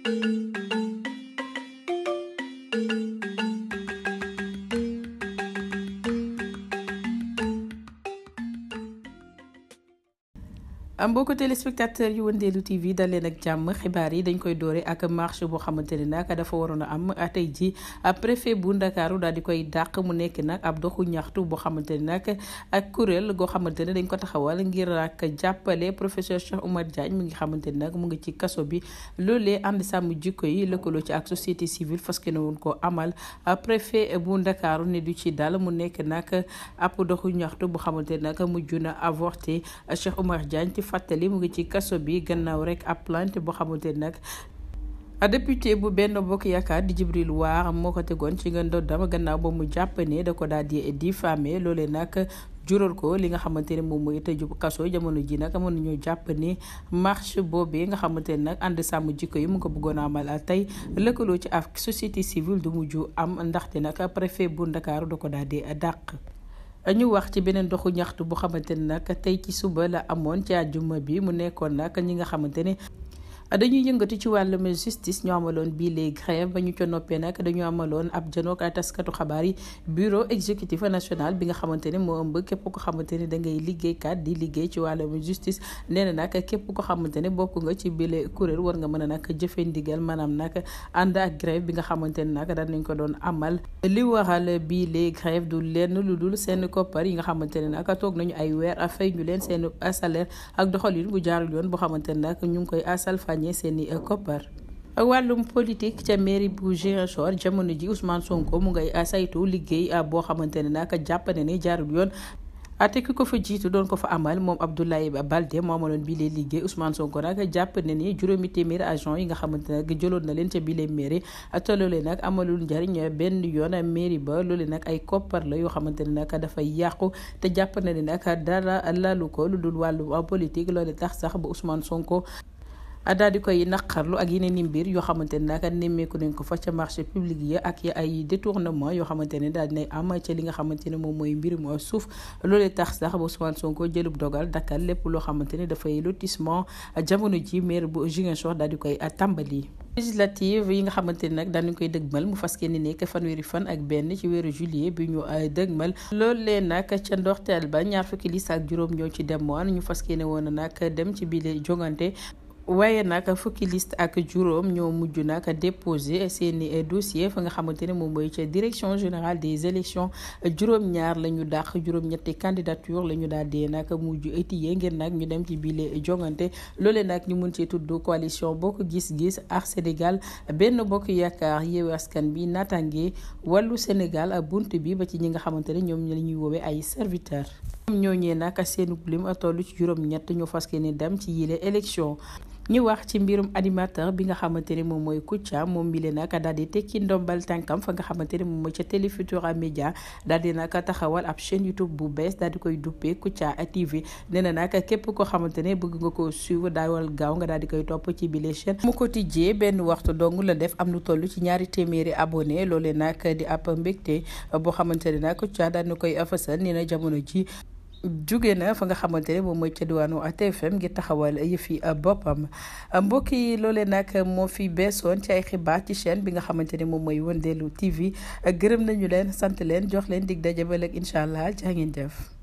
mbokku téléspectateur yu wëndeelu TV dal leen ak jàmm xibaar yi dañ koy doore ak marche boo xamante ne nag dafa waroon a am tey ji préfet bu ndakaaru daal di koy dàq mu nekk nag ab doxu ñaxtu boo xamante ne nag ak kuréel goo xamante ne dañ ko taxawal ngir ak jàppale professeur Cheikh Oumar Diagne mi ngi xamante ne nag mu ngi ci kaso bi loolee ànd sàmm jikko yi lëkkaloo ci ak société civile fas yéene woon koo amal préfet bu ndakaaru ne du ci dal mu nekk nag ab doxu ñaxtu boo xamante ne nag mujj na avorté Cheikh Oumar Diagne fàttali mu ngi ci kaso bi gannaaw rek ab plainte boo xamante nag député bu benn bokk yaakaar di Jibril Waar moo ko tegoon ci nga ndoddam gannaaw ba mu jàpp ne da ko daal di diffamé loolee nag jural ko li nga xamante ne moom mooy tëju kaso jamono ji nag mën nañoo jàpp ne marche boobee nga xamante ne nag ànd sàmm jikko yi mu ko bëggoon a amal tey lëkkaloo ci ak société civile du mujj am ndaxte nag préfet bu Ndakaaru da ko daal di dàq. ñu wax ci beneen doxu ñaxtu bu xamante ne nag tey ci suba la amoon ci àjjuma bi mu nekkoon nag ñi nga xamante ne dañuy yëngatu ci wàllum justice ñu amaloon bii les grève ba ñu ca noppee nag dañu amaloon ab janook ay taskatu xabaar yi bureau exécutif national bi nga xamante ne moo ëmb képp ko xamante ne da ngay liggéeykat di liggéey ci wàllum justice nee na nag képp ko xamante ne bokk nga ci bile kuréel war nga mën a nag jëfe ndigal maanaam nag ànd ak grève bi nga xamante ne nag daan nañ ko doon amal li waral bii les grève du lenn lu dul seen koppar yi nga xamante ne nag toog nañu ay weer a fay ñu leen seen salaire ak doxalin bu jaarul yoon boo xamante ne nag ñu ngi koy asal ñe seeni koppar wàllum politique ca mairie bu Ziguinchor jamono ji Ousmane Sonko mu ngay saytu liggéey boo xamante ne nag jàpp na ne jaarul yoon ate ki ko fa jiitu doon ko fa amal moom Abdoulaye Balde moo amaloon bii lee liggéey Ousmane Sonko nag jàpp na ni juróomi téeméeri agent yi nga xamante ne jëloon na leen ca bii lee mairie te loolee nag amalul njariñ benn yoon mairie ba loolee nag ay koppar la yoo xamante ne nag dafay yàqu te jàpp na ne nag dara lalu ko lu dul wàllu politique loolee tax sax ba Ousmane Sonko. daal di koy naqarlu ak yeneen i mbir yoo xamante ne nag nemmeeku nañ ko fa ca marché public yi ak ay détournement yoo xamante ne daal dinay am ca li nga xamante ne moom mooy mbirum suuf loolee tax sax ba Ousmane Sonko jëlub dogal dakkal lépp loo xamante ne dafay lotissement jamono ji maire bu Ziguinchor daal di koy tàmbali. législative yi nga xamante ne nag daan nañ koy dëgmal mu fas yéene nekk fanweeri fan ak benn ci weeru juillet bi ñu dëgmal loolee nag ca ndorteel ba ñaar fukki liste ak juróom ñoo ci demoon ñu fas yéene woon nag dem ci biir jongante. waaye nag fukki liste ak juróom ñoo mujj nag déposé seeni dossier fa nga xamante ne moom mooy ca direction générale des élections juróom-ñaar la ñu dàq juróom-ñetti candidature la ñu daal di nag mujj étiyee ngir nag ñu dem ci bile jongante loolee nag ñu mun cee tudd coalition bokk gis-gis ak Sénégal benn bokk yaakaar yeewu askan bi naataange wàllu Sénégal bunt bi ba ci ñi nga xamante ne ñoom la ñuy woowee ay serviteurs. ñoom ñooñee nag seenu lim toll ci juróom-ñett ñu fas yéene dem ci yile élection. ñu wax ci mbirum animateur bi nga xamante ne moom mooy Kouthia moom mi leen nag daal di tekki ndombal tànkam fa nga xamante ne moom mooy ca Télé Futurs Médias daal di nag taxawal ab chaîne YouTube bu bees daal di koy duppee Kouthia TV nee na nag képp koo xamante ne bëgg nga ko suivre daawal gaaw nga daal di koy topp ci bile chaîne mu ko tijjee benn waxtu dong la def am lu toll ci ñaari téeméeri abonné loolee nag di ab mbégte boo xamante ne nag Kouthia daal di koy fësal nee na jamono ji jóge na fa nga xamante ne moom mooy ca diwaanu TFM ngir taxawal yëfi boppam mbokk yi loolee nag moo fi beesoon ci ay xibaar ci chaîne bi nga xamante ne moom mooy Wëndeelu TV gërëm nañu leen sant leen jox leen dig daje ba léegi incha allah jaa ngeen jëf.